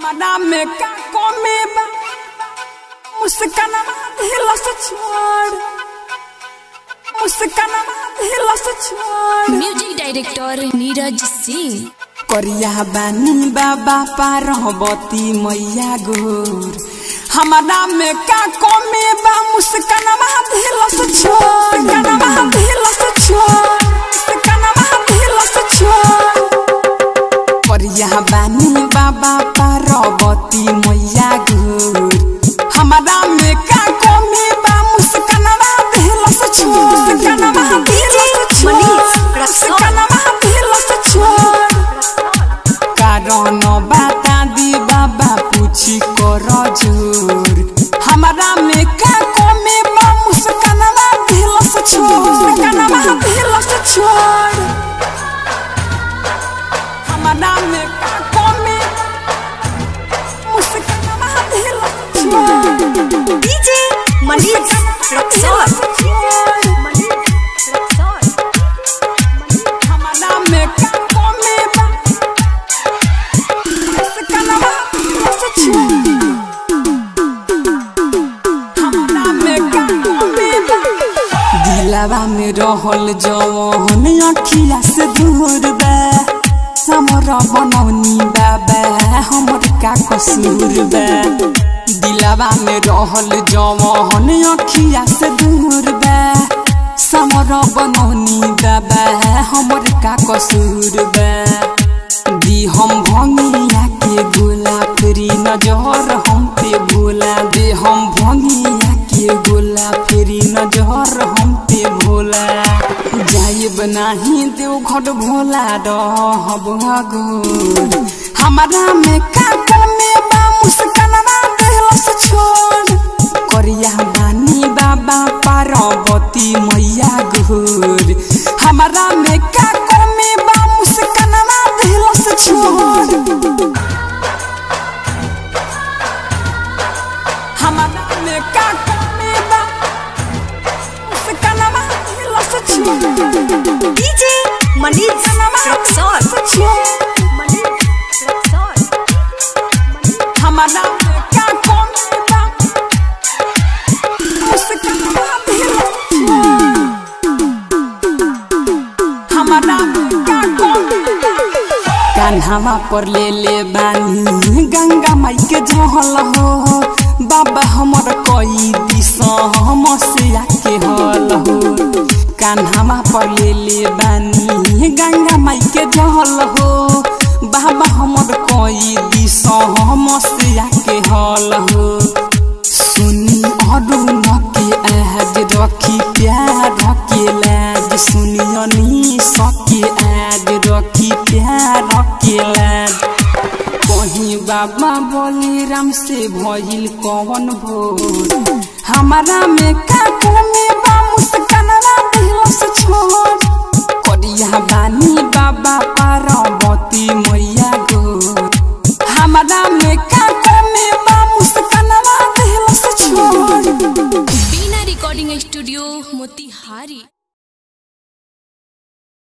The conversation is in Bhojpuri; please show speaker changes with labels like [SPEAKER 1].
[SPEAKER 1] हमरा में का कमी बा मुस्कानवा दिल से छोड़ मुस्कानवा दिल से छोड़
[SPEAKER 2] म्यूजिक डायरेक्टर नीरज सिंह
[SPEAKER 1] करिया बानी बाबा पार्वती मैया गोर हमरा में का कमी बा मुस्कानवा दिल से छोड़ मुस्कानवा दिल से छोड़ मुस्कानवा दिल से छोड़ करिया बानी बाबा पार्वती मैया गोर हमरा में का कमी बा मुस्कानवा दिल से छोड़ मुस्कानवा दिल से छोड़ मुस्कानवा दिल से छोड़ कारण बाता दी बाबा पूछी कर जोर हमरा में का कमी बा मुस्कानवा दिल से छोड़ मुस्कानवा दिल से छोड़ हमरा में का कमी मुस्कानवा दिल से छोड़
[SPEAKER 3] डीजे मनीष रक्सौल
[SPEAKER 1] हमरा में का कमी बा मुस्कानवा दिल से छोड़ हमरा में का कमी बा दिलवा में रहल जवन अखिया से दूर बा हमरा बनौनी बाबा हमर का कसूर बा दिलवा में रहल जवन अखिया से दूर बा समर बनौनी बाबा हमर का कसूर बा दी हम भंगिया के गोला फेरी नजर हम पे भोला दे हम भंगिया के गोला फेरी नजर हम पे भोला जाइब नाही देव घट भोला रहब गोर हमारा में का कमे बा मुस्कानवा दिल से छोड़ करिया बानी बाबा पार्वती मैया गोर हमारा में का कमे बा मुस्कानवा दिल से छोड़ हमारा में का कमे बा मुस्कानवा दिल से छोड़
[SPEAKER 3] डीजे मनीष रक्सौल
[SPEAKER 1] हमारा में का कमे बा मुस्कानवा दिल से छोड़ हमारा में का कमे बा कान्हावा पर ले ले बानी गंगा माई के जहल हो बाबा हमर कई दिस समस्या के हल हो कान्हावा पर ले ले बानी गंगा माई के जहल हो बाबा हमर कई दिस समस्या के हल हो सुनी अरुण के आज रखी प्यार के लाज सुनियनी सके आज रखी प्यार के लाज कहीं बाबा बोले राम से भइल कौन भोर हमारा में का कमी बा मुस्कानवा दिल से छोड़ करिया बानी बाबा पार